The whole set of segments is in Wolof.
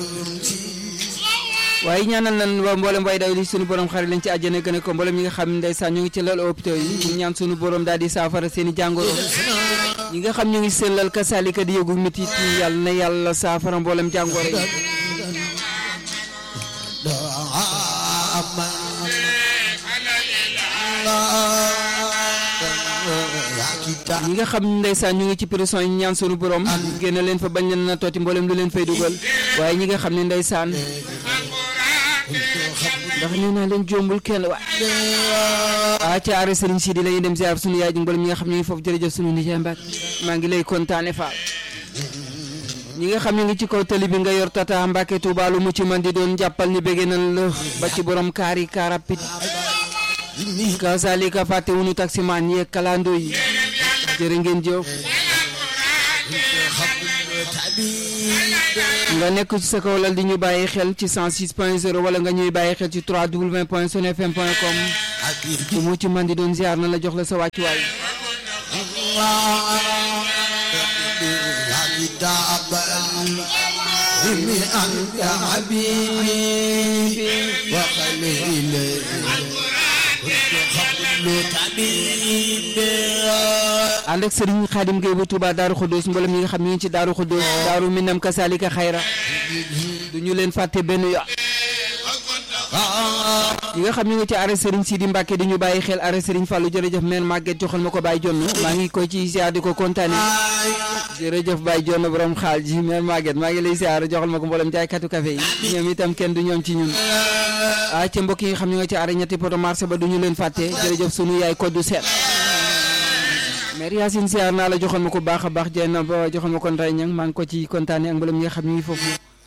waaye ñaanal nan waa mboolem way daw li sunu borom xarit lañ ci àjjana gën a ko mboolem ñi nga xam ne ndeysaan ñu ngi ci lal hôpital yi ñu ñaan sunu borom daal di saafara seen i jàngoro ñi nga xam ñu ngi sellal kasaalika di yëgu mitit yi yàlla na yàlla saafara mboolem jàngoro yi ñi nga xam ndeysaan ñu ngi ci prison yi ñaan sunu borom génn leen fa bañ leen na tooti mboolem lu leen fay dugal waaye ñi nga xam ne ndeysaan ndax nee naa leen jombul kenn wa ah ca aare Serigne Sidi la ñuy dem ziar sunu yaay ji mboolem ñi nga xam ñu ngi foofu jërëjëf sunu nijaay Mbacke maa ngi lay kontaane Fall ñi nga xam ñu ngi ci kaw tali bi nga yor tata Mbacke Touba lu mu ci man di doon jàppal ni bëgg nañ la ba ci borom kaar yi car rapide kazalika fàtte wunu taximaan yeeg kalando yi jërë ngeen jëf nga nekk ci sa kaw lal di ñu bàyyi xel ci 106 point 0 wala nga ñuy bàyyi xel ci 3w point sunfm point com ku mu ci man di doon ziar na la jox la sa wàccuwaay ànd ak Serigne Khadim Gueye bu Touba Daaru Khoudous mboolem ñi nga xam ñu ngi ci Daaru Khoudous Daaru Minam Kasalika Xayra du ñu leen fàtte benn yoon ñi nga xam ñu ngi ci arrêt Serigne Sidi Mbacke di ñu bàyyi xel arrêt Serigne Fallou jërëjëf meen Maguette joxal ma ko Baye Jonn maa ngi koy ci ziar di ko kontaane jërëjëf Baye Jonn borom xaal ji meen Maguette maa ngi lay ziar joxal ma ko mboolem jaaykatu café yi ñoom itam kenn du ñoom ci ñun ah ca mbokk yi nga xam ñu ngi ci arrêt ñetti poto marché ba du ñu leen fàtte jërëjëf sunu yaay koddu seet mère Yacine siyaar naa la joxoon ma ko baax a baax jey na ba joxoon ma ko nday ñang maa ngi ko ci kontaane ak mboolem ñi nga xam ñu ngi foofu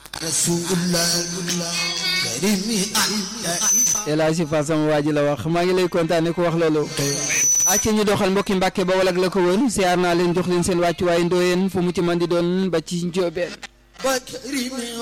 El Hadji Fa sama waa ji la wax maa ngi lay kontaane ko wax loolu acca ñu doxal mbokki Mbàkke ba walak la ko woon siyaar naa leen jox leen seen wàccuwaay ndooyeen fu mu ci man di doon ba ci njóobeen